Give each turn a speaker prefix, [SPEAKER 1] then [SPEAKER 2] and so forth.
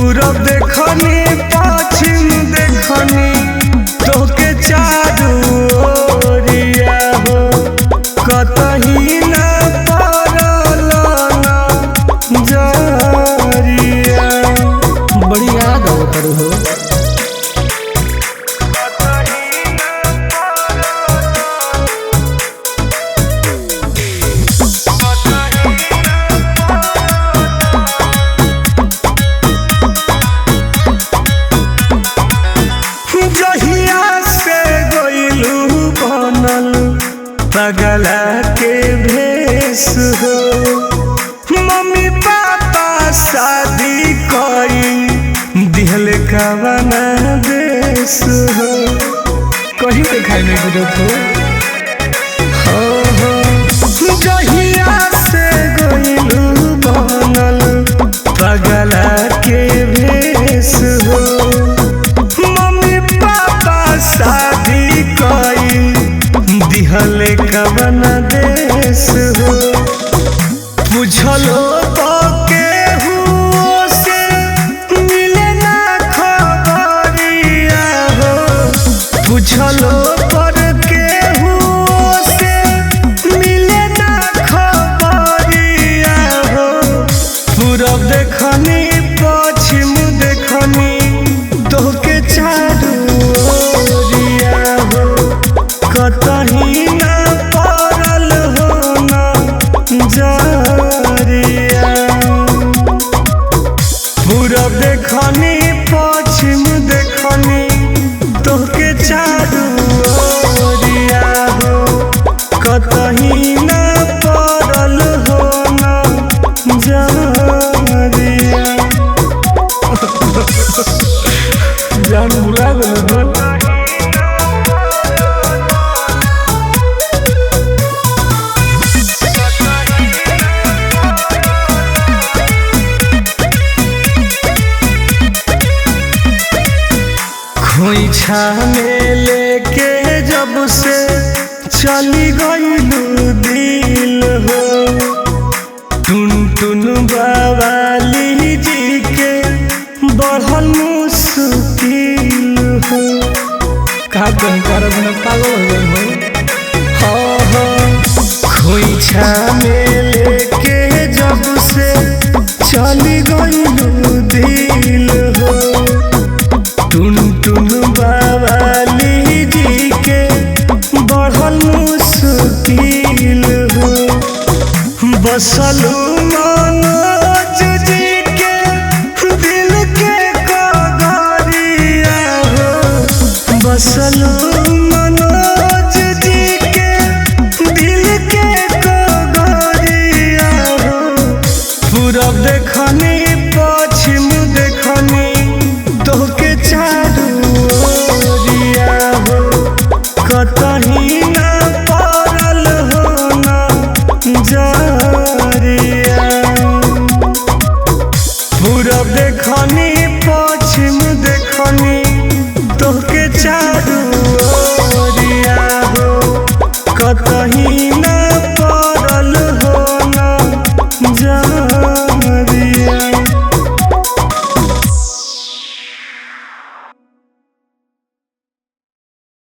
[SPEAKER 1] पूरब देखनी पश्चिम देखनी तोके चारू ओरिया हो कतही न पड़ल नजरिया
[SPEAKER 2] बड़ी याद आवत हो
[SPEAKER 1] जहिया से गइलू बनल पगला के भेष हो मम्मी पापा शादी कई दिहल कवना देश हो
[SPEAKER 2] कहीं दिखाई नहीं देत हो
[SPEAKER 1] हो हो जहिया से गइलू बनल पगला के भेष हो मम्मी पापा शादी कई दिहल कवन देश हो बुझलो तो केहू से मिले ना खबरिया हो बुझलो पर केहू से मिले ना खबरिया हो पूरब देखनी पश्चिम देखनी तोके चारू ओरिया हो कतही ना पड़ल हो ना जरिया पूरब देखनी पश्चिम देखनी तोके चारू ओरिया हो कतही ना पड़ल हो ना जरिया
[SPEAKER 2] जान बुला गल हो
[SPEAKER 1] खोइछा में लेके जब से चली गईलू दिल हो टुन टुन बाबाली जी के बढ़ल मुश्किल हो
[SPEAKER 2] का कहीं कर बिना पागल हो गए हो
[SPEAKER 1] हाँ हाँ खोइछा में लेके जब से चली गईलू दिल हो टुन टुन बाबाली जी के बढ़ल मुश्किल हो बसलू मनोज जी के दिल के कगरिया हो बसलू मनोज जी के दिल के कगरिया हो पूरब देखनी पश्चिम